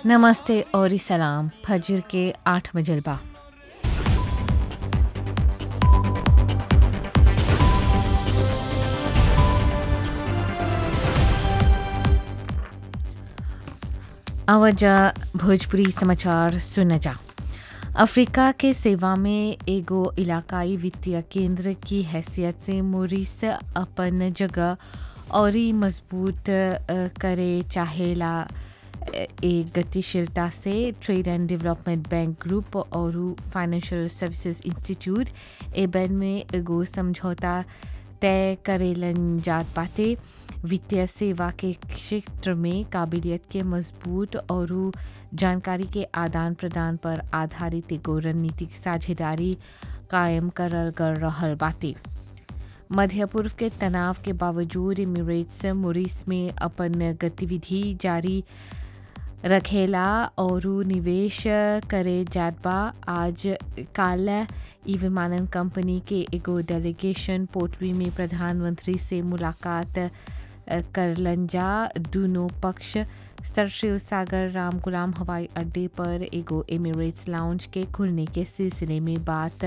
नमस्ते और सलाम फजर के आठ मजलबा आवाजा भोजपुरी समाचार सुन जा अफ्रीका के सेवा में एगो इलाकाई वित्तीय केंद्र की हैसियत से मोरिस अपन जगह और ही मजबूत अ, करे चाहेला अ, एक गतिशीलता से trade and development bank group और फाइनेंशियल सर्विसेज इंस्टीट्यूट एबन में एगो समझौता तय करेलन जात बाटे वित्तीय सेवा के क्षेत्र में काबिलियत के मजबूत और जानकारी के आदान प्रदान पर आधारित एगो रणनीतिक साझेदारी कायम करल कर रहल बाटे मध्य पूर्व के तनाव के बावजूद इमिरेट्स मोरिस में अपन गतिविधि जारी रखेला और निवेश करे जात बा आज काल ई विमानन कंपनी के एगो डेलीगेशन पोर्टरी में प्रधानमंत्री से मुलाकात अ, करलन जा दोनों पक्ष सर शिव सागर राम गुलाम हवाई अड्डे पर एगो एमिरेट्स लाउंज के खुलने के सिलसिले में बात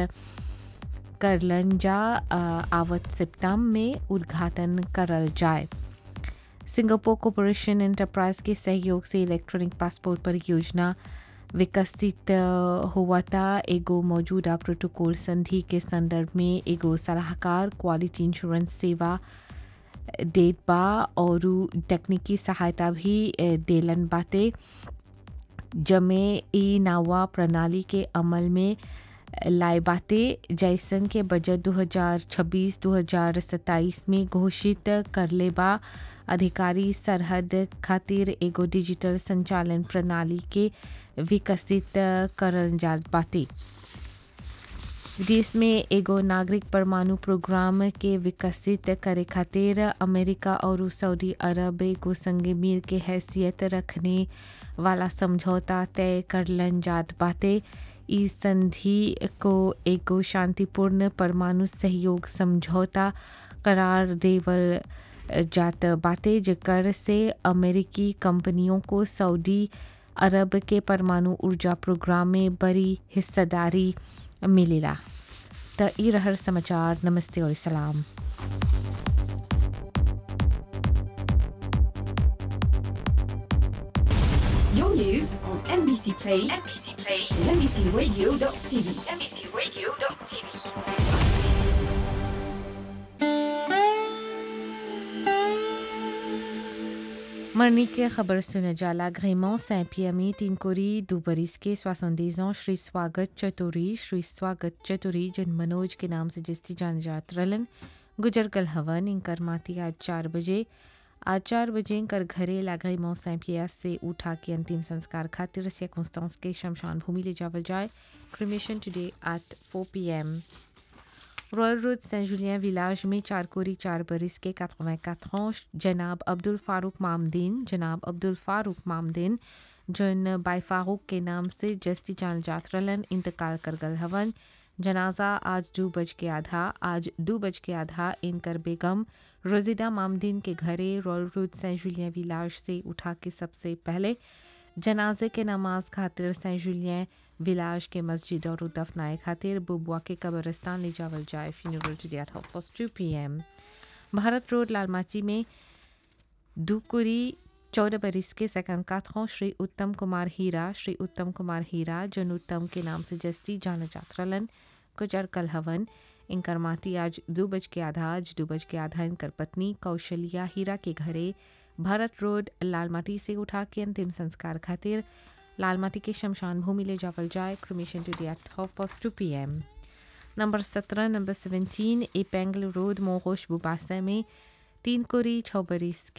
करलन जा अ, आवत सितंबर में उद्घाटन करल जाए सिंगापुर कॉरपोरेशन एंटरप्राइज के सहयोग से इलेक्ट्रॉनिक पासपोर्ट परियोजना विकसित अ, हुआ था एगो मौजूदा प्रोटोकॉल संधि के संदर्भ में एगो सलाहकार क्वालिटी इंश्योरेंस सेवा देत बा और तकनीकी सहायता भी अ, देलन बाटे जमे ई नावा प्रणाली के अमल में लाए बाटे जैसन के बजट 2026-2027 में घोषित करले बा अधिकारी सरहद खातिर एगो डिजिटल संचालन प्रणाली के विकसित करल जात बाटे विदेश में एगो नागरिक परमाणु प्रोग्राम के विकसित करे खातिर अमेरिका और सऊदी अरब एगो संगे मिल के हैसियत रखने वाला समझौता तय करलन जात बाटे इस संधि को एगो शांतिपूर्ण परमाणु सहयोग समझौता करार देवल जात बाटे जेकर से अमेरिकी कंपनियों को सऊदी अरब के परमाणु ऊर्जा प्रोग्राम में बड़ी हिस्सेदारी मिलेला त ई रहर समाचार नमस्ते और सलाम Your news on NBC Play, NBC Play, and NBCRadio.tv, NBCRadio.tv. मरनी के खबर सुन जाला ग्रेमों सैंपिया में तीन कोरी दो बरिस के स्वासंदेजों श्री स्वागत चतुरी श्री स्वागत चतुरी जिन मनोज के नाम से जिसती जान जात रलन गुजर कल हवन इनकर माती आज चार बजे आज चार बजे इनकर घरे लागई मौ सैंपिया से उठा के अंतिम संस्कार खातिर सियाकुंस्तांस के शमशान भूमि ले जावल जाए cremation today at 4 PM royal road Saint Julien village में चार कोरी चार बरिस के 84 ans जनाब अब्दुल फारूक मामदीन जनाब अब्दुल फारूक मामदीन जन बाई फारूक के नाम से जस्ती जान जातरलन इंतकाल कर गल हवन जनाजा आज दो बज के आधा आज दो बज के आधा इनकर बेगम रोजिदा मामदीन के घरे royal road Saint Julien village से उठा के सबसे पहले जनाजे के नमाज खातिर सेंट जुलियन विलाज के मस्जिद और दफनाए खातिर बुबुआ के कब्रस्तान ले जावल जाए funeral today at half past two P M Bharat road लालमाची में दुकुरी चौदह बरिस के सेकंड काथों श्री उत्तम कुमार हीरा श्री उत्तम कुमार हीरा जन उत्तम के नाम से जस्ती जान जात्रलन गुजर कल हवन इनकर माती आज दो बज के आधा आज दो बज के आधा इनकर पत्नी कौशल्या हीरा के घरे भारत रोड लालमाटी से उठा के अंतिम संस्कार खातिर लालमाटी के शमशान भूमि ले जावल जाए cremation today at half past two P M number सत्रह नंबर सेवेंटीन ए पेंगल रोड मोगोश बुबासा में तीन कोरी छः बरिस